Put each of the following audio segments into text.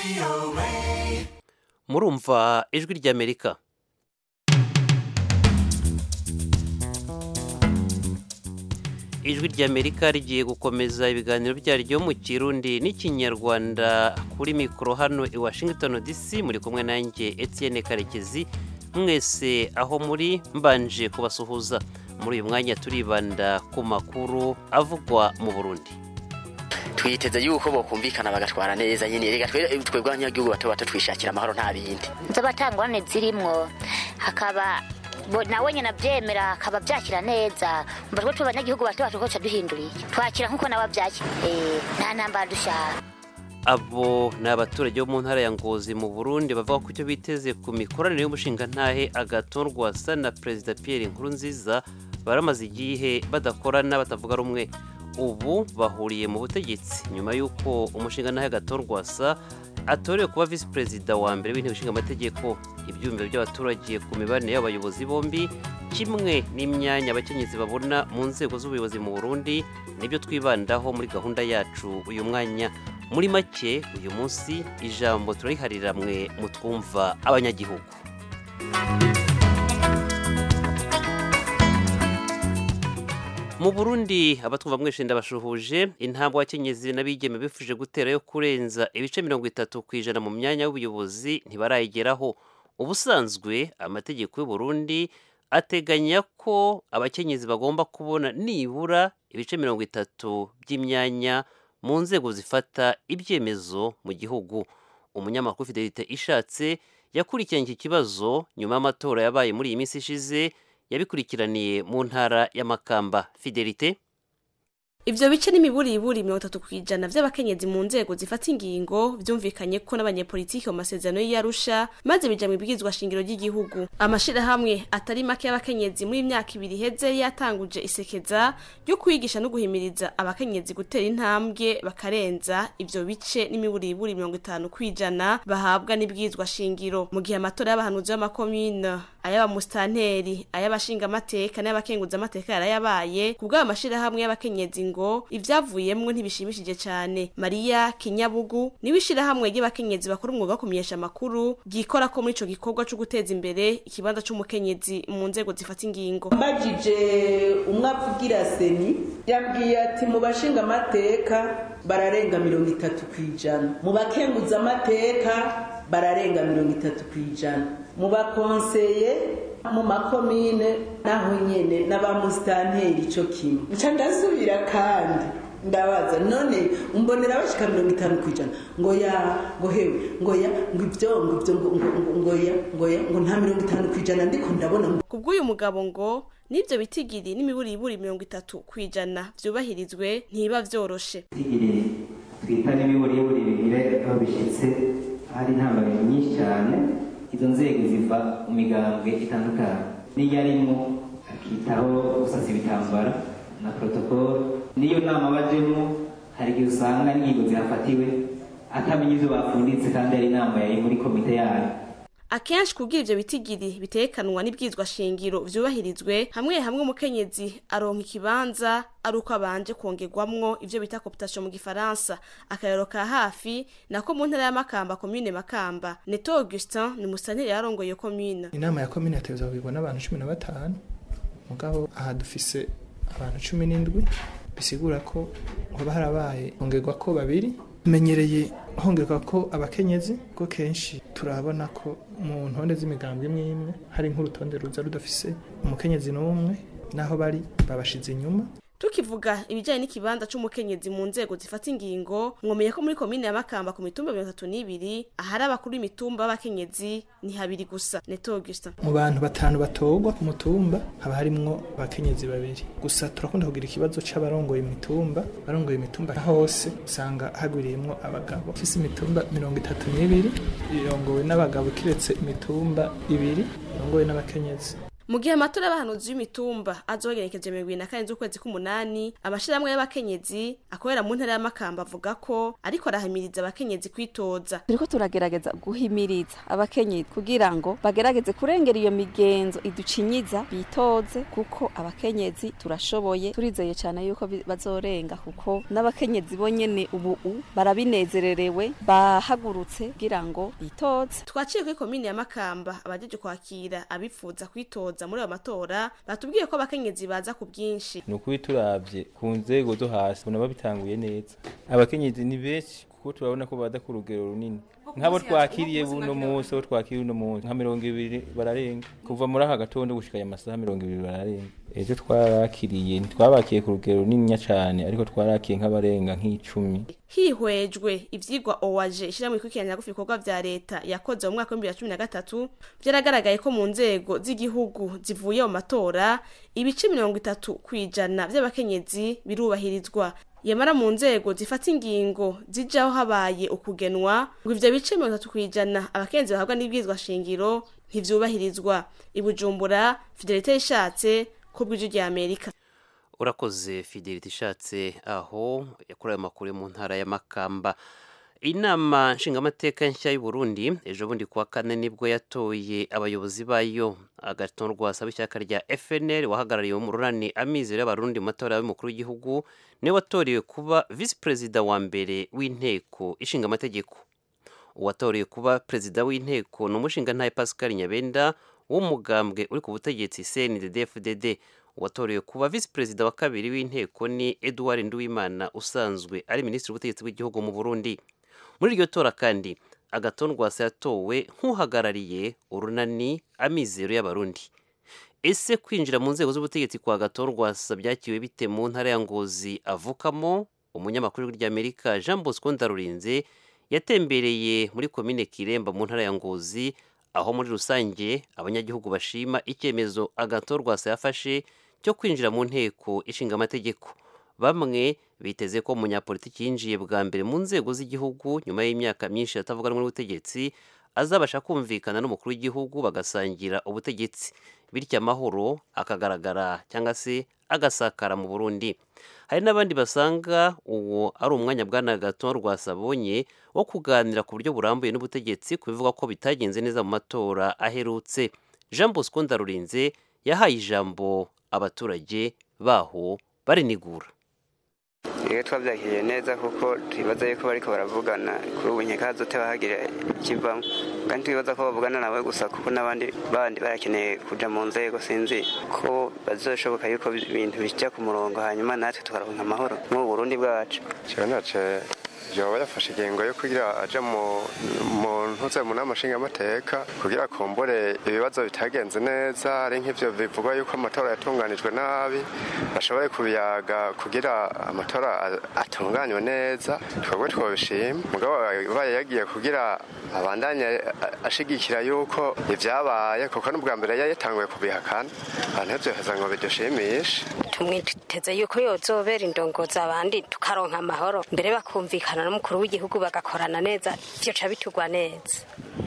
murumva ijwi ry'amerika ijwi ry'amerika rigiye gukomeza ibiganiro byaryo mu kirundi n'ikinyarwanda kuri mikoro hano i washington dc muri kumwe nanjye etienne karekezi mwese aho muri mbanje kubasuhuza muri uyu mwanya turibanda ku makuru avugwa mu burundi twiteze yuko bokumvikana bagatwara neza nyine reka twebwe abanyagihugu bato bato twishakira amahoro nta bindi z'abatangurane zirimwo hakaba bo- nawe nyine abyemera akaba byakira neza mba twe abanyagihugu bato bato ko duhinduriye twakira nk'uko nawe abyakira Eh, nta ntambara dushaka abo ni abaturage bo mu ntara ya ngozi mu burundi bavuga ko icyo biteze ku mikoranire y'umushingantahe agaton rwasa na perezida pierre nkurunziza baramaze igihe badakorana batavuga rumwe ubu bahuriye mu butegetsi nyuma y'uko umushingantahe agaton rwasa atorewe kuba visi perezida wa mbere w'inteko ishinga amategeko ibyumviro by'abaturage ku mibanire y'abayobozi bombi kimwe n'imyanya abakenyezi babona mu nzego z'ubuyobozi mu burundi nibyo twibandaho muri gahunda yacu uyu mwanya muri make uyu munsi ijambo turariharira mwe mutwumva abanyagihugu mu burundi abatwumva mwese ndabashuhuje intambwe abakenyezi n'abigeme bifuje gutera yo kurenza ibice mirongo itatu ku ijana mu myanya y'ubuyobozi ntibarayigeraho ubusanzwe amategeko y'u Burundi ateganya ko abakenyezi bagomba kubona nibura ibice mirongo itatu by'imyanya mu nzego zifata ibyemezo mu gihugu umunyamakuru fidelite ishatse yakurikiranye iki kibazo nyuma y'amatora yabaye muri iyi minsi ishize yabikurikiraniye mu ntara y'amakamba fidelite Ivyo bice n'imiburiburi mirongo itatu kw'ijana vy'abakenyezi mu nzego zifata ingingo vyumvikanye ko n'abanyepolitiki mu masezerano y'Arusha maze bija mu ibwirizwa shingiro ry'igihugu. Amashirahamwe atari make y'abakenyezi muri imyaka ibiri iheze yatanguje isekeza ryo kwigisha no guhimiriza abakenyezi gutera intambwe bakarenza ivyo bice n'imiburiburi mirongo itanu kw'ijana bahabwa n'ibwirizwa shingiro. Mu gihe amatora y'abahanuzi b'amakomine ay'abamustanteri ay'abashingamateka n'abakenguzamateka yarayabaye kubw'ayo mashirahamwe y'abakenyezi ngo ivyavuyemwo ntibishimishije cane mariya kinyabugu niwe ishirahamwe ry'abakenyezi bakora umwuga wo kumenyesha amakuru ryikora ko muri ico gikorwa co guteza imbere ikibanza c'umukenyezi mu nzego zifata ingingo mbajije umwe avugira seni yambwiye ati mu bashinga amateka bararenga mirongo itatu ku ijana mu bakenguza amateka bararenga mirongo itatu ku ijana mu bakonseye mu makomine naho nyene n'abamusitanteri ico kimwe nca ndasubira kandi ndabaza none umbonera bashika mirongo itanu ku ijana ngo ya ngo hewe ngo ya ngo ivyo ngo ivyo ngo ngo ngo ngo ya ngo ya ngo nta mirongo itanu ku ijana ndiko ndabona kubw'uyu mugabo ngo n'ivyo bitigiri n'imiburiburi mirongo itatu kw'ijana vyubahirizwe ntiba vyoroshe tigiri twita n'imiburiburi bigire aho bishyitse hari intambamyi nyinshi cyane izo nzego ziva mu migambwe itandukanye n'iyo arimo akitaho gusasa ibitambara na protokolo n'iyo nama bajemo hari igihe usanga n'ingingo zihafatiwe atamenya ibyo bapfunditse kandi ari inama yari muri komite yayo akenshi kubwira ivyo bitigiri bitekanwa n'ibwizwa shingiro vyubahirizwe hamwe hamwe umukenyezi aronka ikibanza ari uko abanje kongerwamwo ivyo bita cooptation mu gifaransa akarero ka hafi nako mu ntara ya makamba commune makamba neto augustin ni musanteri yarongoye iyo commune inama ya komine yategerezwa kugirwa n'abantu cumi na batanu mugabo aha dufise abantu cumi n'indwi bisigura ko hoba harabaye hongerwa ko babiri menyereye hongerwa ko abakenyezi ko kenshi turabona ko mu ntonde z'imigambwe imwe imwe hari nk'urutonde ruza rudafise umukenyezi n'umwe naho bari babashize inyuma tukivuga ibijanye n'ikibanza c'umukenyezi mu nzego zifata ingingo mwomeye ko muri komine ya makamba ku mitumba mirongo itatu n'ibiri ahari abakuru b'imitumba b'abakenyezi ni habiri gusa neto augustin mu bantu batanu batorwa ku mutumba haba harimwo abakenyezi babiri gusa turakunda kugira ikibazo c'abarongoye imitumba barongoye imitumba hose usanga hagwiriyemwo abagabo ufise imitumba mirongo itatu n'ibiri irongowe n'abagabo kiretse imitumba ibiri irongowe n'abakenyezi mu gihe amatora y'abahanuzi b'imitumba azogenekeje mirongo ibiri na kane z'ukwezi k'umunani amashirahamwe y'abakenyezi akorera mu ntara y'amakamba avuga ko ariko arahamiriza abakenyezi kwitoza turiko turagerageza guhimiriza abakenyezi kugira ngo bagerageze kurengera iyo migenzo iducinyiza bitoze kuko abakenyezi turashoboye turizeye cyane yuko bi- bazorenga kuko n'abakenyezi bonyene ubu u barabinezererewe bahagurutse kugira ngo bitoze twaciye kuri komine ya makamba abajeje kwakira abifuza kwitoza muri ayo matora batubwiye ko abakenyezi baza ku bwinshi ni ukuri turabye ku nzego zo hasi ubona babitanguye neza abakenyezi ni benshi kuko turabona ko bada ku rugero runini nk'abo twakiriye buno munsi abo twakiriye uno munsi nka mirongo ibiri bararenga kuva muri aka gatondo gushika aya masaha mirongo ibiri bararenga ejo twarakiriye ntitwabakiye ku rugero runini cyane ariko twarakiye nk'abarenga nk'icumi hihwejwe ivyigwa owaje ishyirahamwe ikurikirana gufi ibikorwa vya leta yakoze mu mwaka w'ibihumbi bibiri na cumi na gatatu vyaragaragaye ko mu nzego z'igihugu zivuye mu matora ibice mirongo itatu kw'ijana vy'abakenyezi birubahirizwa yamara mu nzego zifata ingingo zijaho habaye ukugenwa ngo ivyo bice mirongo itatu kw'ijana abakenyezi bahabwa n'ibwirizwa shingiro ntivyubahirizwa ibujumbura fidelite yishatse ko bw'ijwi rya amerika urakoze fidelite ishatse aho yakorewe amakuru yo mu ntara ya makamba inama nshingamateka nshya y'u Burundi ejo bundi kuwa kane nibwo yatoye abayobozi bayo agaton rwasaba ishyaka rya FNL wahagarariye umururani amizero y'abarundi mu matora y'umukuru w'igihugu niwe watorewe kuba visi perezida wa mbere w'inteko ishinga amategeko uwatorewe kuba perezida w'inteko ni umushingantahe Pascal Nyabenda w'umugambwe uri ku butegetsi CNDD-FDD uwatorewe kuba visi perezida wa kabiri w'inteko ni Edouard Nduwimana usanzwe ari minisitiri w'ubutegetsi bw'igihugu mu Burundi muri iryo tora kandi agaton rwasa yatowe nk'uhagarariye urunani amizero y'abarundi ese kwinjira mu nzego z'ubutegetsi kwa gaton rwasa byakiwe bite mu ntara ya ngozi avukamo umunyamakuru ry'amerika jean bosco ndarurinze yatembereye muri komine kiremba mu ntara ya ngozi aho muri rusange abanyagihugu bashima icyemezo agaton rwasa yafashe cyo kwinjira mu nteko ishinga amategeko bamwe biteze ko umunyapolitiki yinjiye bwa mbere mu nzego z'igihugu nyuma y'imyaka myinshi atavuga rumwe n'ubutegetsi azabasha kumvikana n'umukuru w'igihugu bagasangira ubutegetsi bityo amahoro akagaragara cyangwa se agasakara mu burundi hari n'abandi basanga uwo ari umwanya bwana gato rwasabonye wo kuganira ku buryo burambuye n'ubutegetsi ku bivuga ko bitagenze neza mu matora aherutse jean bosco ndarurinze yahaye ijambo abaturage baho barinigura iyo twabyakiriye neza kuko twibaza yuko bariko baravugana kuri ubu nkeka hazoteba hagira ikivamo kandi twibaza ko bavugana nawe gusa kuko n'abandi bandi barakeneye kuja mu nzego sinzi ko bazoshoboka yuko ibintu bijya ku murongo hanyuma natwe tukaronka amahoro mu burundi bwacu jewe nace yoba yafashe ingingo yo kugira aja mu ntuze mu nama nshingamateka kugira kumbure ibibazo bitagenze neza ari nk'ivyo bivugwa yuko amatora yatunganijwe nabi bashoboye kubiyaga kugira amatora atunganywe neza twebwe twobishima mugabo baye yagiye kugira abandanye ashigikira yuko ivyabaye kuko n'ubwa mbere yatanguye kubihakana abantu ivyoheza ngo bidushimishe tumwiteze yuko yozobera indongozi abandi tukaronka amahoro mbere bakumvikana n'umukuru w'igihugu bagakorana neza vyoca bitugwa neza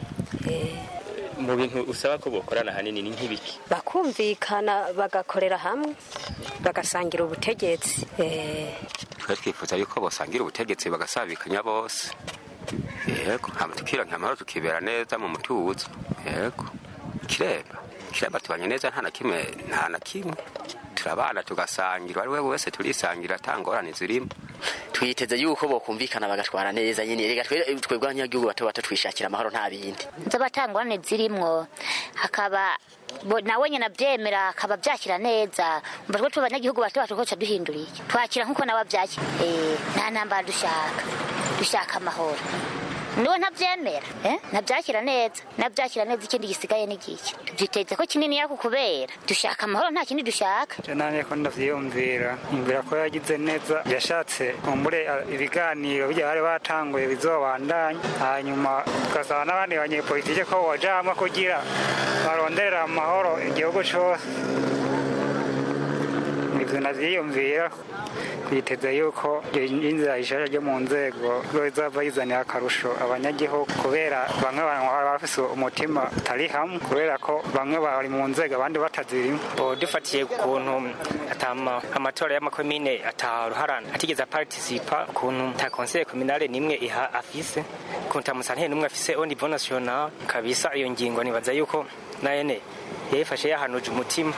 mu bintu usaba ko bokorana hanini ni nk'ibiki bakumvikana bagakorera hamwe bagasangira ubutegetsi twe twifuza yuko bosangira ubutegetsi bagasabikanya bose yego hama tukironka amahoro tukibera neza mu mutuzo yego kiremba kiremba tubanye neza nta na kimwe nta na kimwe turabana tugasangira ari we wese turisangira atangorane zirimo twiteze yuko bokumvikana bagatwara neza nyine rega twebwe abanyagihugu bato bato twishakira amahoro nta bindi z'abatangorane zirimwo hakaba nawe nyine abyemera akaba byakira neza mba twe abanyagihugu bato bato koca duhinduriye twakira nk'uko nawe abyakira nta ntambara dushaka dushaka amahoro niwe ntabyemera ntabyakira neza nabyakira neza ikindi gisigaye n'igiki byiteze ko kinini yako kubera dushaka amahoro nta kindi dushaka nanjye ko ndavyiyumvira yumvira ko yagize neza yashatse kumbure ibiganiro bijya bari batanguye bizobandanya hanyuma ugasaba n'abandi banyepolitike ko boja hamwe kugira baronderera amahoro igihugu cose ivyo navyiyumvira twiteze yuko inzira ishasha ryo mu nzego izava yizanira akarusho abanyagihugu kubera bamwe baba bafise umutima utari hamwe kubera ko bamwe bari mu nzego abandi batazirimo dufatiye ukuntu atama amatora y'amakomine ataruharana atigeze aparticipa ukuntu ta conseil communale nimwe iha afise ukuntu ta musanteri nimwe afise au niveau national kabisa iyo ngingo nibaza yuko nayene yayifashe yahanuje umutima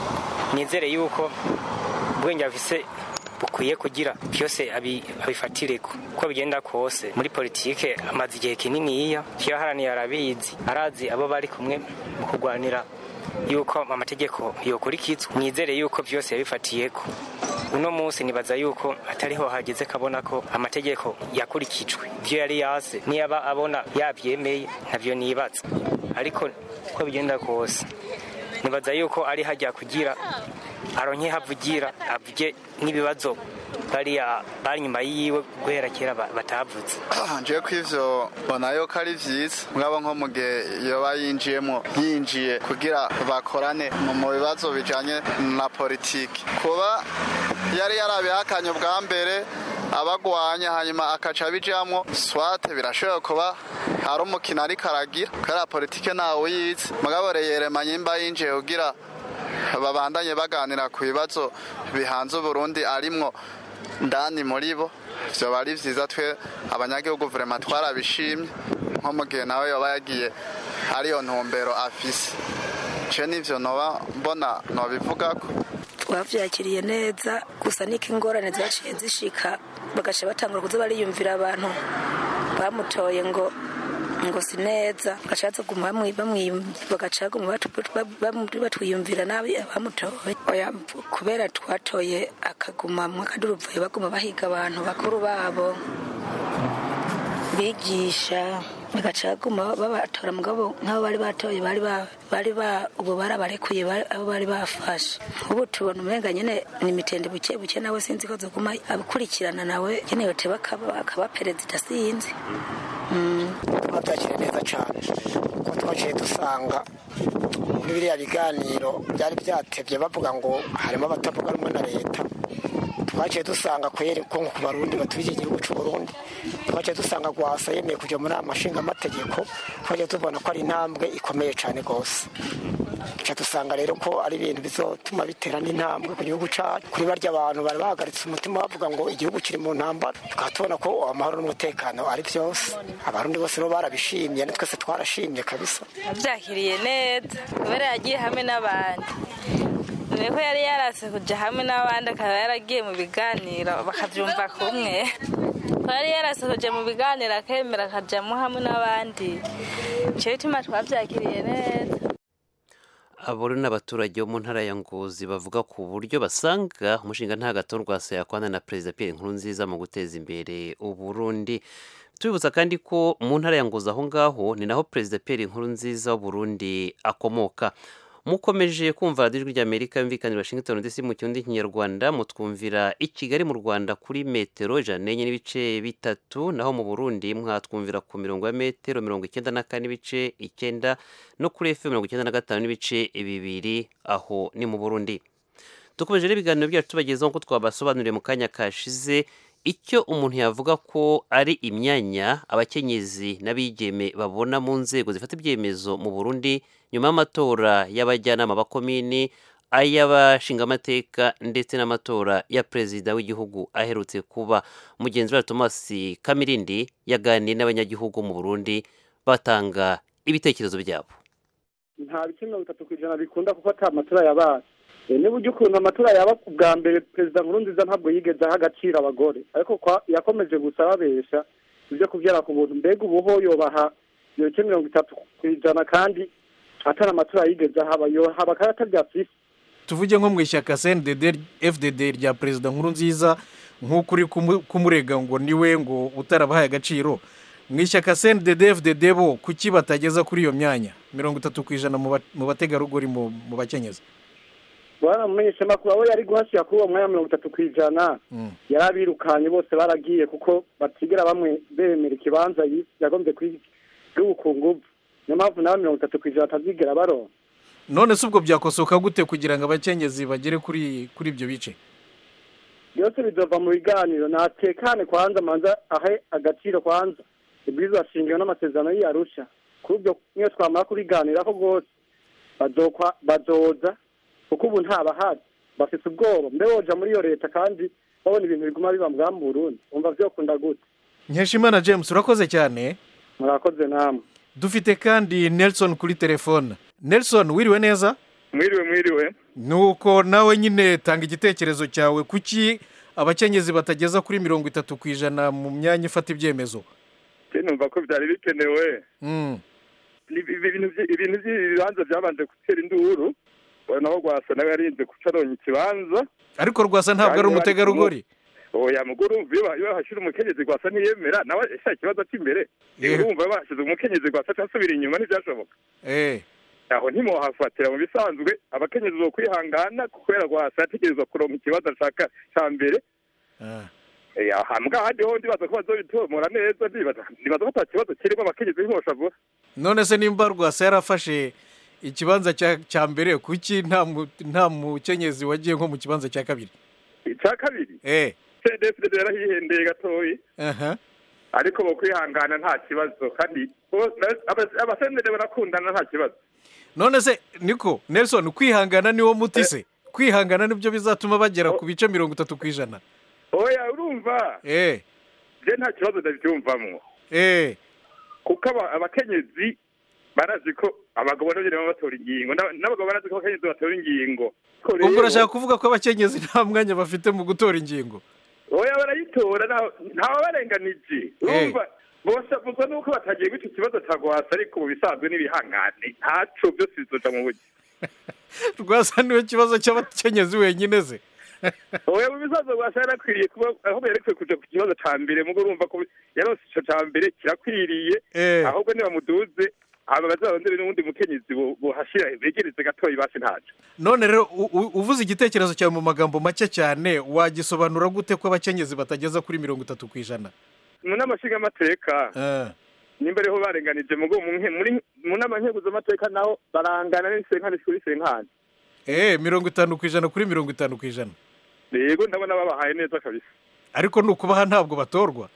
nizere yuko ubwenge afise bukwiye kugira byose abifatire uko bigenda kose muri politike amaze igihe kininiya yaharaniye arabizi arazi abo bari kumwe mu kurwanira yuko amategeko yokurikizwa mwizere yuko byose yabifatiye ko uno munsi nibaza yuko atariho hageze kabona ko amategeko yakurikijwe ibyo yari yaze niyaba abona yabyemeye ntabyo nibaza ariko uko bigenda kose nibaza yuko ari hajya kugira aronke havugira avuge n'ibibazo bariya bari nyuma yiwe guhera kera batavutse nje ko ivyo mbona yuko ari vyiza mwabo nko mu gihe yoba yinjiyemo yinjiye kugira bakorane mu bibazo bijanye na politiki kuba yari yarabihakanye ubwa mbere abagwanya hanyuma akaca bijamwo swate birashoboye kuba ari umukino ariko aragira kubera politike ntawe uyizi mugabo reyerema nyimba yinjiye kugira babandanye baganira ku bibazo bihanze uburundi arimwo ndani muri bo vyoba ari vyiza twe abanyagihugu vrema twarabishimye nko mu gihe nawe yoba yagiye ariyo ntumbero afise ce nivyo noba mbona nobivugako twavyakiriye neza gusa niko ingorane zaciye zishika bagaca batangura kuza bariyumvira abantu bamutoye ngo ngo si neza bagaca bazaguma bagaca baguma batwiyumvira nabi abamutoye oya kubera twatoye akaguma mu akaduruvayo baguma bahiga abantu bakuru babo bigisha bagaca baguma babatora mugabo nk'abo bari batoye bari bari ba ubu barabarekuye abo bari bafashe ubu tubona umenga nyene ni imitende buke buke nawe sinzi ko zoguma abikurikirana nawe nyene yote bakaba perezida sinzi twabyakiriye neza cyane kuko twaciye dusanga muri biriya biganiro byari byatebye bavuga ngo harimo abatavuga rumwe na leta twaciye dusanga kweri ko ku barundi batuye igihugu cy'u Burundi twaciye dusanga gwasa yemeye kujya muri amashinga amategeko twaciye tubona ko ari intambwe ikomeye cyane rwose duca dusanga rero ko ari ibintu bizotuma bitera n'intambwe ku gihugu cyacu kuri barya abantu bari bahagaritse umutima bavuga ngo igihugu kiri mu ntambara tukaba tubona ko amahoro n'umutekano ari byose abarundi bose rero barabishimye na twese twarashimye kabisa abyakiriye neza kubera yagiye hamwe n'abandi dore ko yari yarase kujya hamwe n'abandi akaba yaragiye mu biganiro bakabyumva kumwe ko yari yarase kujya mu biganiro akemera akajyamo hamwe n'abandi icyo bituma twabyakiriye neza abo ni abaturage bo mu ntara ya ngozi bavuga ku buryo basanga umushinga nta gato rwasa yakwana na perezida Pierre Nkurunziza mu guteza imbere uburundi tubibutsa kandi ko mu ntara ya ngozi aho ngaho ni naho perezida Pierre Nkurunziza w'uburundi akomoka mukomeje kumva ijwi ry'amerika yumvikanira washington dc mu kirundi kinyarwanda mutwumvira i kigali mu rwanda kuri metero ijana n'enye n'ibice bitatu naho mu burundi mwatwumvira ku mirongo ya metero mirongo icyenda na kane n'ibice icyenda no kuri efe mirongo icyenda na gatanu n'ibice bibiri aho ni mu burundi dukomeje n'ibiganiro byacu tubagezaho ko twabasobanuriye mu kanya kashize icyo umuntu yavuga ko ari imyanya abakenyezi n'abigeme babona mu nzego zifata ibyemezo mu burundi nyuma y'amatora y'abajyanama b'akomini ay'abashingamateka ndetse n'amatora ya perezida w'igihugu aherutse kuba mugenzi wa thomas kamirindi yaganiye n'abanyagihugu mu burundi batanga ibitekerezo byabo nta bice mirongo itatu ku ijana bikunda kuko ata matora yabaye niba ujya ukuntu amatora yaba bwa mbere perezida nkurunziza ntabwo yigeze aha agaciro abagore ariko yakomeje gusa babesha ibyo kubyara ku buntu mbega ubuho yobaha ibice mirongo itatu ku ijana kandi atari amatora yigeze ahaba yohaba kandi atabyafise tuvuge nko mu ishyaka cndd fdd rya perezida nkurunziza nk'uko uri kumurega ngo niwe ngo utarabahaye agaciro mu ishyaka cndd fdd bo kuki batageza kuri iyo myanya mirongo itatu ku ijana mu bategarugori mu bakenyezi bwana mumenyeshamakuru abo yari guhashyira kuri uwo mwanya mirongo itatu ku ijana yari abirukanye bose baragiye kuko batigera bamwe bemera ikibanza yagombye kwiga nguvu niyo mpamvu nawe mirongo itatu ku ijana atazigera baronka none se ubwo byakosoka gute kugira ngo abakenyezi bagere kuri kuri ibyo bice byose bizova mu biganiro natekane kwanza manza ahe agaciro kwanza ibwirizwa shingiro n'amasezerano y'iyarusha kuri ubyo niyo twamara kubiganiraho rwose bazokwa bazoza kuko ubu ntabahari bafite ubwoba mbe woja muri iyo leta kandi babona ibintu biguma biba mbwa mu burundi umva vyokunda gute nkeshimana james urakoze cyane murakoze namwe dufite kandi nelson kuri telefone nelson wiriwe neza mwiriwe mwiriwe nuko nawe nyine tanga igitekerezo cyawe kuki abakenyezi batageza kuri mirongo itatu ku ijana mu myanya ifata ibyemezo je numva ko vyari bikenewe Mm. Ni- ibintu vyi- ibintu by'ibibanza byabanje gutera induru naho rwasa nawe yarinze kuca aronka ikibanza ariko rwasa ntabwo ari umutegarugori oya muguru iyo iyo hashira umukenyezi rwasa ntiyemera nawe sha ikibazo cy'imbere Yeah. urumva bashize umukenyezi rwasa cyasubira inyuma ntibyashoboka eh aho ntimohafatira mu bisanzwe abakenyezi bo kwihangana kubera rwasa yategerezwa kuronka ikibazo ashaka cya mbere ah. Eh, aha mbwa ahandi ho ndibaza ko bazobitomora neza ndibaza ndibaza ko ata kibazo kirimo abakenyezi ntiboshavura none se nimba rwasa yarafashe ikibanza cya cya mbere kuki nta mu- nta mukenyezi wagiye nko mu kibanza cya kabiri icya kabiri eh cdfd yarahihendeye gatoyi aha ariko bo kwihangana nta kibazo kandi bo- na- aba- abasendere barakundana nta kibazo none se niko nelson kwihangana niwo muti se kwihangana nibyo bizatuma bagera ku bice mirongo itatu ku ijana oya urumva eh je nta kibazo ndabyumvamwo eh kuko aba- abakenyezi barazi ko abagabo nabo nyene baba batora ingingo n'aba- n'abagabo barazi ko abakenyezi batora ingingo Ko ubwo rero- urashaka kuvuga ko abakenyezi nta mwanya bafite mu gutora ingingo oya barayitora nta- ntawabarenganije urumva bose avuzwa nuko batagiye guca ikibazo ca gwasa ariko mu bisanzwe n'ibihangane ntaco byose bizoja mu buryo rwasa niwe kibazo cy'abakenyezi wenyine ze oya mu bisanzwe gwasa yarakwiriye kuba aho yerekwe kuja ku kibazo ca mbere mugo urumva ko yarose ico ca mbere kirakwiriye Eh. ahubwo nibamuduze hama bazarondere n'uwundi mukenyezi bo- bohashira begereze gatoyi basi ntaco none rero u- u- uvuze igitekerezo cyawe mu magambo make cyane wagisobanura gute ko abakenyezi batageza kuri mirongo itatu ku ijana mu nama nshingamateka Eh. nimba ariho barenganije mugo mu nke- muri mu nama nkeguzamateka naho barangana n'isenkani kuri senkani eh mirongo itanu ku ijana kuri mirongo itanu ku ijana yego ndabona babahaye neza kabisa ariko ni ukubaha ntabwo batorwa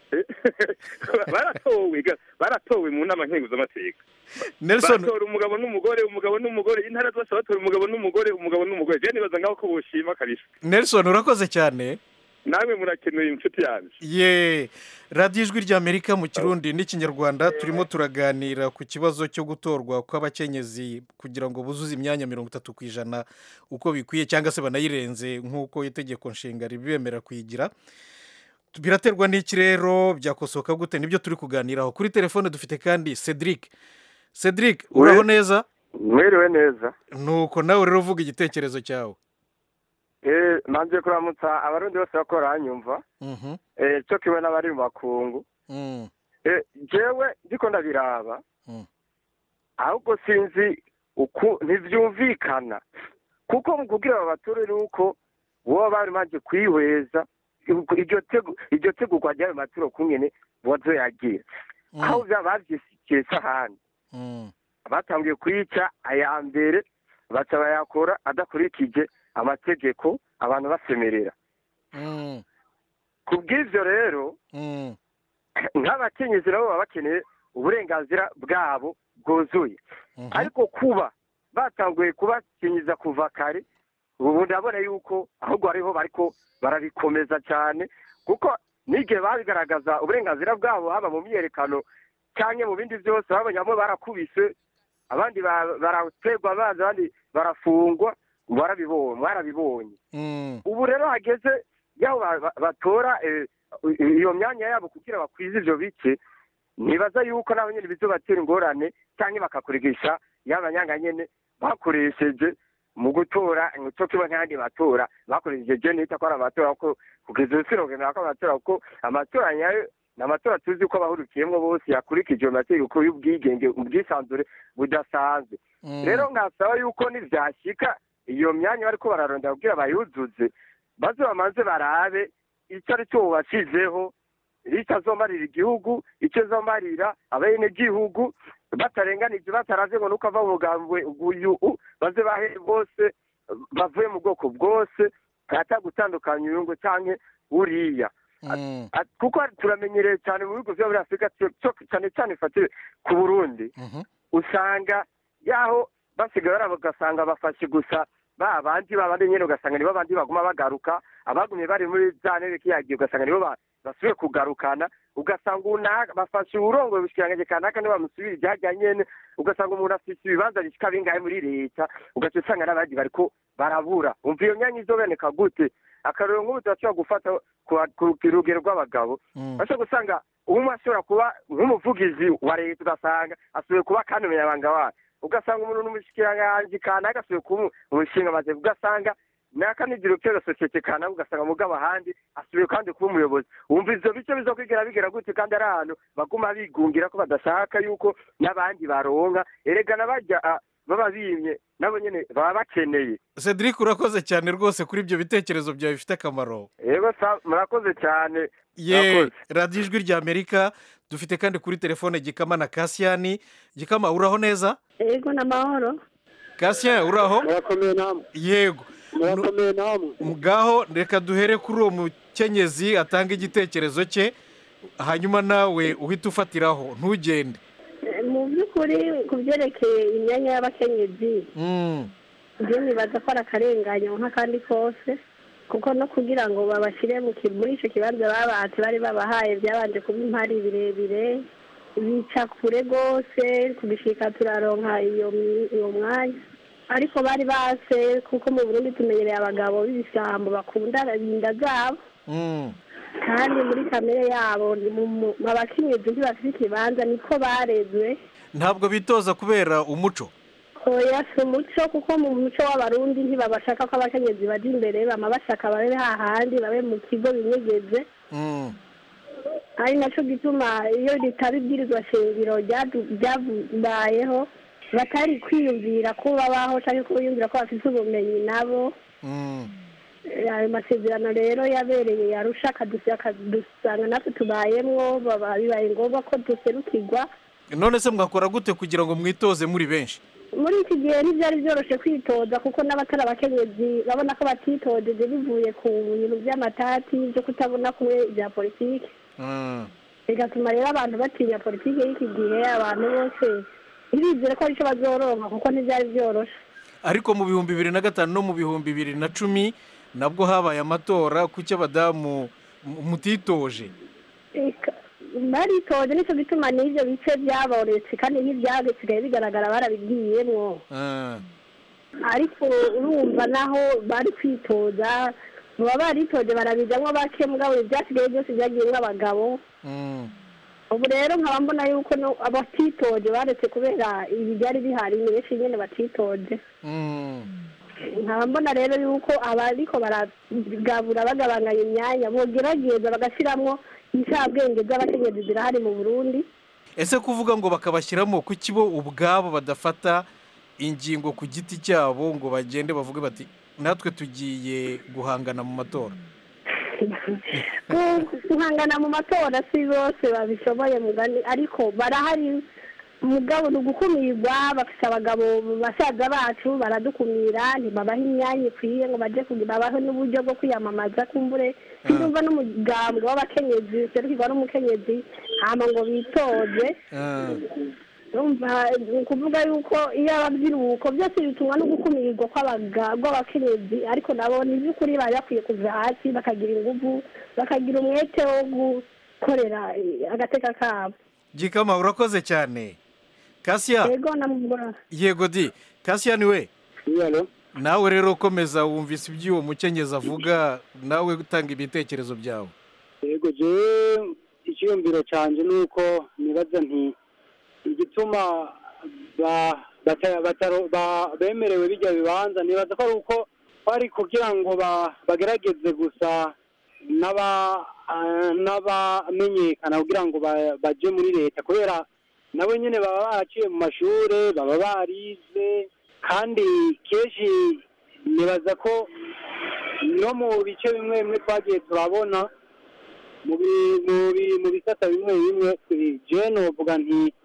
baratowe ga- baratowe mu nama nkenguzamateka Nelson- batora umugabo n'umugore umugabo n'umugore intara zose batora umugabo n'umugore umugabo n'umugore je nibaza ngaho ko boshima kabisa nelson urakoze cyane namwe murakenuye inshuti yanjye ye radiyo ijwi ry'amerika mu kirundi n'ikinyarwanda turimo turaganira ku kibazo cyo gutorwa kw'abakenyezi kugira ngo buzuze imyanya mirongo itatu ku ijana uko bikwiye cyangwa se banayirenze nk'uko itegeko nshinga ribemera kuyigira biraterwa n'iki rero byakosoka gute nibyo turi kuganiraho kuri telefone dufite kandi cedric cedric uraho neza mwiriwe neza nuko nawe rero uvuga igitekerezo cyawe eh manje kuramutsa abarundi bose bakora hanyumva Mhm. eh cyo kiwe n'abari mu makungu Mm. eh jewe ndiko ndabiraba Mm. ahubwo sinzi uku ntivyumvikana kuko mu kugira aba baturere uko boba bari maze kwihweza iryo tego iryo tegurwa ry'ayo maturo kungene bazoyagira aho vya bavyisikiye sahani Mm. batangiye kuyica aya mbere baca bayakora adakurikije amategeko abantu basemerera Mm. ku bw'ivyo rero Mm. nk'abakenyezi nabo baba bakeneye uburenganzira bwabo bwuzuye ariko kuba batanguye kubakenyeza kuva kare ubu ndabona yuko ahubwo hariho bariko barabikomeza cyane kuko n'igihe babigaragaza uburenganzira bwabo haba mu myiyerekano cyangwa mu bindi byose babonye bamwe barakubise abandi ba- baraterwa amazi abandi barafungwa barabibonye barabibonye Mm. ubu rero hageze yaho ba- ba- batora eh, iyo myanya yabo kugira bakwize ivyo bice nibaza yuko nabo nyene bizobatera ingorane cyangwa bakakurigisha y'abanyanga nyene bakoresheje mu gutora cyo kiba nk'ayandi matora bakoresheje je nita ko ari amatora kuko kugeza ubu sinogenda ko amatora kuko amatora nyayo ni amatora tuzi ko abahurikiyemwo bose yakurikije amategeko y'ubwigenge ubwisanzure budasanzwe rero nkasaba yuko nivyashika iyo myanya bariko bararondera kugira bayuzuze baze bamanze barabe icyo ari cyo bubashizeho icyo azomarira igihugu icyo azomarira abenegihugu batarenganije bataravye ngo nuko ava mu mugambwe uyu u, baze bahe bose bavuye mu bwoko bwose ata gutandukanya uyu ngo canke uriya At- kuko turamenyereye cyane mu bihugu vyo muri afurika cyo- cyo- cyane cyane ifatire ku burundi usanga yaho basigaye baraba ugasanga bafashe gusa ba bandi babandi nyene ugasanga nibo bandi baguma bagaruka abagumye bari muri za ntebe kiyagiye ugasanga nibo ba- basubiye kugarukana ugasanga unaka bafashe uburongo bushikirangaje kanaka nibo bamusubirije hajya nyene ugasanga umuntu afise ibibanza bishika bingahe muri leta ugaca usanga n'abandi bariko barabura umva iyo myanya izoboneka gute akarorero nk'ubu turashobora gufata ku- ku rugero rw'abagabo bashobora gusanga umwe ashobora kuba nk'umuvugizi wa leta ugasanga asubiye kuba kandi umunyabanga wayo ugasanga umuntu n'umushikiranganji kanaka asubiye kuba umushinga maze ugasanga n'akanigiro kera sosiyete kanaka ugasanga mugabo ahandi asubiye kandi kuba umuyobozi wumva ivyo bice bizokwigera bigera gute kandi ari ahantu baguma bigungira ko badashaka yuko n'abandi baronka erega n'abajya ah, baba bimye nabo nyene baba bakeneye cedric urakoze cyane rwose kuri ibyo bitekerezo byawe bifite akamaro yego sa- murakoze cyane ye Murakoze. radiyo ijwi rya amerika dufite kandi kuri telefone gikama na kasiyani gikama uraho neza yego n'amahoro kasiyani uraho murakomeye namwe yego murakomeye namwe ngaho reka duhere kuri uwo mukenyezi atanga igitekerezo cye hanyuma nawe uhite ufatiraho ntugende Eh, mu by'ukuri ku byerekeye imyanya y'abakenyezi Mm. njye nibaza ko ari akarenganyo nk'akandi kose kuko no kugira ngo babashyire mu ki- muri icyo kibanza babatse bari babahaye byabanje kuba impari birebire bica kure rwose tugishika turaronka iyo mi- uwo mwanya ariko bari base kuko mu burundi tumenyereye abagabo b'ibisambo bakunda inda zabo Mm. kandi muri kamere yabo ni mu- mu- abakenyezi ntibafite ikibanza niko barezwe ntabwo bitoza kubera umuco oya si umuco kuko mu muco w'abarundi ntibabashaka ko abakenyezi baja imbere bama bashaka babe hahandi babe mu kigo binyegeze Mm. ari naco gituma iyo ritaba ibwirizwa shingiro ryadu- ryabayeho batari kwiyumvira ko babaho canke ko biyumvira ko bafite ubumenyi nabo Mm. Eh, ayo masezerano rero yabereye yarusha akadusi- akadusanga natwe tubayemwo baba bibaye ngombwa ko duserukirwa none se mwakora gute kugira ngo mwitoze muri benshi muri iki gihe ntibyari byoroshye kwitoza kuko n'abatari abakenyezi babona ko batitojeje bivuye ku bintu by'amatati byo kutabona kumwe bya politiki Mm. bigatuma rero abantu batinya politiki y'iki gihe abantu bose ntibizere ko aricyo bazoronka kuko ntibyari byoroshye ariko mu bihumbi bibiri na gatanu no mu bihumbi bibiri na cumi nabwo habaye amatora kuki abadamu mu- mutitoje Eka, baritoje nicyo gituma n'ibyo bice byabonetse kandi ntibyasigaye bigaragara barabigiyemwo Ah. ariko urumva naho bari kwitoza baba baritoje barabijamwo bake mugabo ibyasigaye byose byagiyemwo abagabo Mm. ubu rero nkaba mbona yuko no abatitoje baretse kubera ibi byari bihari ni benshi nyene batitoje Mm. nkaba mbona rero yuko abariko baragabura bagabanganya imyanya bogerageza bagashiramwo inshabwenge z'abakenyezi zirahari mu burundi ese kuvuga ngo bakabashyiramo kuki bo ubwabo badafata ingingo ku giti cyabo ngo bagende bavuge bati natwe tugiye guhangana mu matora Gu- guhangana mu matora si bose babishoboye mugani ariko barahari mugabo ni ugukumirwa bafite abagabo basaza bacu baradukumira ntibabaha imyanya ikwiye ngo baje kugira babahe n'uburyo bwo kwiyamamaza kumbure ntiyumva n'umugambwe w'abakenyezi userukirwa n'umukenyezi hama ngo bitoze urumva ni ukuvuga yuko iyo ababyiruko byose bitumwa no gukumirwa kw'abaga- kw'abakenyezi ariko nabo ni iby'ukuri bari bakwiye kuva hasi bakagira ingufu bakagira umwete wo gukorera eh, agateka kabo gikama urakoze cyane kasiya yego namubwira yego di kasiya ni we nawe rero komeza wumvise ibyo uwo mukenyezi avuga nawe utanga ibitekerezo byawe yego jewe icyiyumviro cyanjye ni uko nibaza nti igituma ba- bata- bataro- ba- bemerewe bijya bibanza nibaza ko ari uko bari kugira ngo ba- bagerageze gusa n'aba ah, n'abamenyekana kugira ngo ba- baje muri leta kubera nabo nyine baba baraciye mu mashuri baba barize kandi kenshi nibaza ko no mu bice bimwe bimwe twagiye turabona mu bi- mu bi- mu bisata bimwe bimwe jewe novuga nti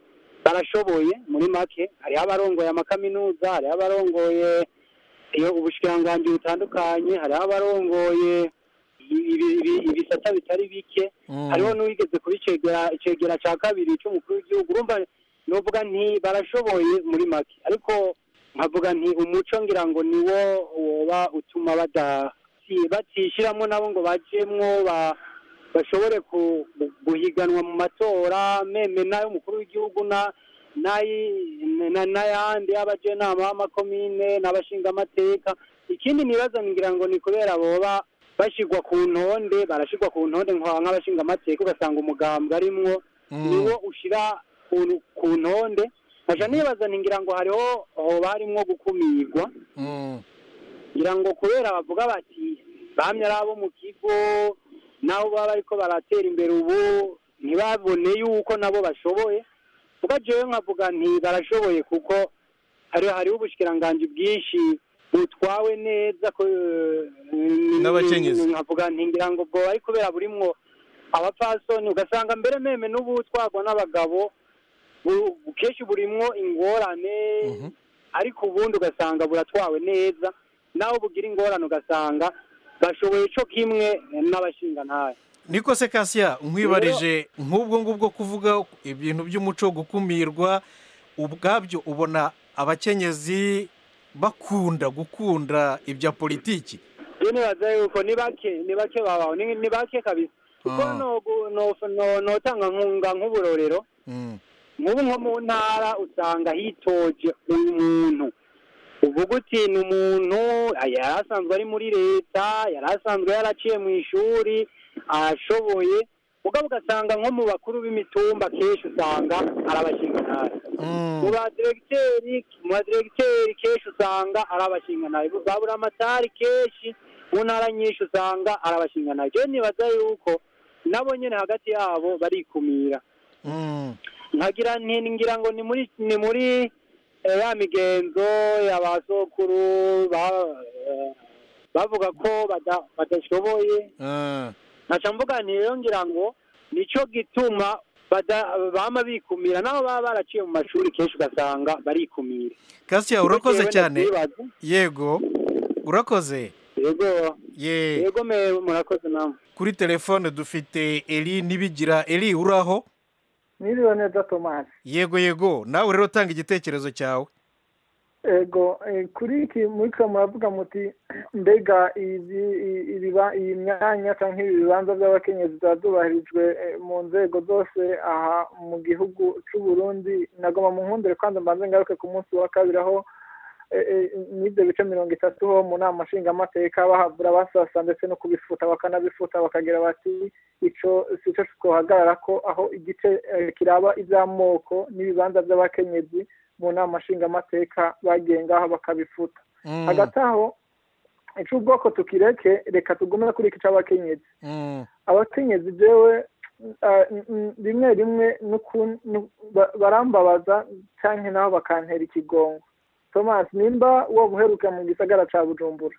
barashoboye muri make hariho abarongoye amakaminuza hariho abarongoye iyo ubushikiranganji butandukanye hariho abarongoye ibi- ibi- ibisata bitari bike hariho n'uwigeze kuba icegera icegera cya kabiri cy'umukuru w'igihugu urumva novuga nti barashoboye muri make ariko nkavuga nti umuco ngira ngo niwo woba utuma bada si- batishyiramo nabo ngo bajemwo ba- bashobore ku- gu- guhiganwa mu matora meme n'ay'umukuru w'igihugu na n'ayi- na- n'ayandi y'abajenama b'amakomine n'abashingamateka ikindi nibaza ngira ngo ni kubera boba bashyirwa ku ntonde barashyirwa ku ntonde nka- nk'abashingamateka ugasanga umugambwe arimwo niwo ushyira ku- ku ntonde nkaja nibaza nti ngira ngo hariho hoba harimwo gukumirwa ngira ngo kubera bavuga bati bamye ari abo mu kigo nabo baba bariko baratera imbere ubu ntibabone yuko nabo bashoboye kuko jewe nkavuga nti barashoboye kuko hari hariho ubushikiranganji bwinshi butwawe neza ko N'abakenyezi. nkavuga nti ngira ngo bwo ari kubera burimwo abapfasoni ugasanga mbere meme n'ubutwagwa n'abagabo bu- bu- kenshi burimwo ingorane ariko ubundi ugasanga buratwawe neza naho bugira ingorane ugasanga bashoboye co kimwe n'abashingantahe niko se kasiya nkwibarije nk'ubwo ngubwo kuvuga ibintu by'umuco wo gukumirwa ubwabyo ubona abakenyezi bakunda gukunda ibya politiki je nibaza yuko ni bake ni bake babaho ni ni bake kabisa kuko Ah. nogu- no- no- notanga nkunga nk'uburorero nk'ubu nko mu ntara usanga hitoje umuntu uvuga uti ni umuntu ah, yari asanzwe ari muri leta yari asanzwe yaraciye mu ishuri ashoboye mugabo ugasanga nko mu bakuru b'imitumba kenshi usanga ari abashingantahe mu badiregiteri mu badiregiteri kenshi usanga ari abashingantahe babura amatari kenshi mu ntara nyinshi usanga ari abashingantahe jewe nibaza yuko nabo nyene hagati yabo barikumira nkagira nti ngira ngo ni muri ni muri eh, ya migenzo y'abasokuru ba- eh, bavuga ko bada- badashoboye nkaca mvuga nti rero ngira ngo nico gituma bada- bama bikumira nabo baba baraciye mu mashuri kenshi ugasanga barikumira kasiya urakoze Jewe cyane ndavyibaza. yego urakoze yego ye yego me murakoze namwe kuri telefone dufite eri nibigira eri uraho Niriwe neza Thomas. yego yego nawe rero tanga igitekerezo cyawe Ego eh, kuri iki muriko muravuga muti mbega izi i- ibiba iyi myanya canke ibi bibanza by'abakenyezi biba byubahirijwe eh, mu nzego zose aha mu gihugu c'u Burundi nagoma mu nkundire kwanza mbanze ngaruke ku munsi wa kabiri aho eh, eh, n'ibyo bice mirongo itatu ho mu nama nshingamateka bahabura basasa ndetse no kubifuta bakanabifuta bakagira bati ico sico twohagarara ko aho igice eh, kiraba ivy'amoko n'ibibanza by'abakenyezi mu nama nshingamateka bagiye ngaho bakabifuta hagati aho ic'ubwoko tukireke reka tugume kuri iki c'abakenyezi abakenyezi jewe ah, n- n- rimwe rimwe n'uku- nu- ba- barambabaza canke naho bakantera ikigongo thomas nimba woba uheruka mu gisagara ca bujumbura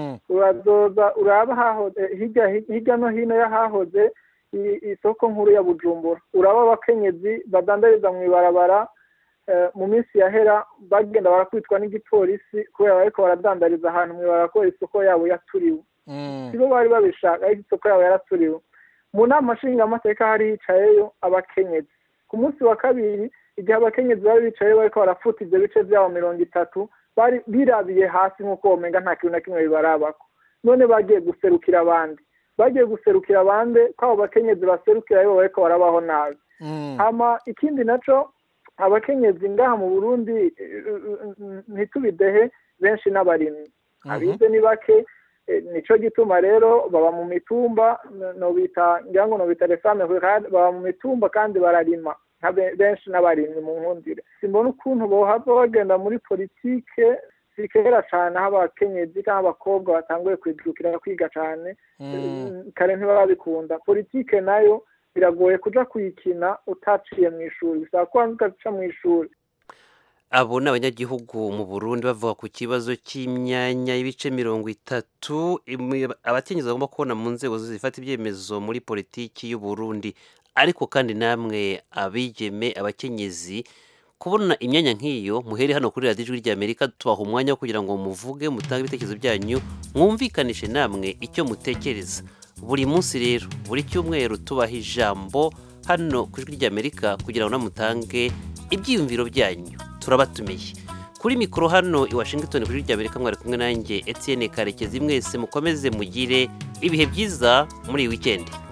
urazoza uraba hahoze hirya hirya no hino y'ahahoze i- isoko nkuru ya bujumbura uraba abakenyezi badandariza mu ibarabara eh, mu minsi yahera bagenda barakwitwa n'igipolisi kubera bariko baradandariza ahantu mu ibarabara ko isoko yabo yaturiwe sibo bari babishaka ariko isoko yabo yaraturiwe mu nama nshingamateka hari hicayeyo abakenyezi ku munsi wa kabiri igihe abakenyezi bari bicaye bariko barafuta ivyo bice vyabo mirongo itatu bari birabiye hasi nk'uko womenga nta kintu na kimwe bibarabako none bagiye guserukira abandi bagiye guserukira abandi ko abo bakenyezi baserukira aribo bariko barabaho nabi hama ikindi naco abakenyezi ngaha mu burundi eh, eh, ntitubidehe benshi n'abarimyi abize ni bake eh, nico gituma rero baba mu mitumba no- nobita ngira ngo nobita resame rurale baba mu mitumba kandi bararima nka be- benshi n'abarimyi mu nkundire simbona ukuntu bohava bagenda muri politike si kera cane aho abakenyezi canke abakobwa batanguye kwijukira kwiga cane kare ntibaba bikunda politike nayo biragoye kuja kuyikina utaciye mu ishuri bisaba kubanza ugaca mu ishuri abo ni abanyagihugu mu burundi bavuga ku kibazo cy'imyanya y'ibice mirongo itatu imi- abakenyezi bagomba kubona mu nzego zifata ibyemezo muri politiki y'u Burundi ariko kandi namwe abigeme abakenyezi kubona imyanya nk'iyo muhere hano kuri radiyo ijwi ry'amerika tubaha umwanya wo kugira ngo muvuge mutange ibitekerezo byanyu mwumvikanishe namwe icyo mutekereza buri munsi rero buri cyumweru tubaha ijambo hano ku ijwi ry'amerika kugira ngo namutange ibyiyumviro byanyu turabatumiye kuri mikoro hano i washington kuri ry'amerika mwari kumwe nanjye etienne karekezi mwese mukomeze mugire ibihe byiza muri iyi wikendi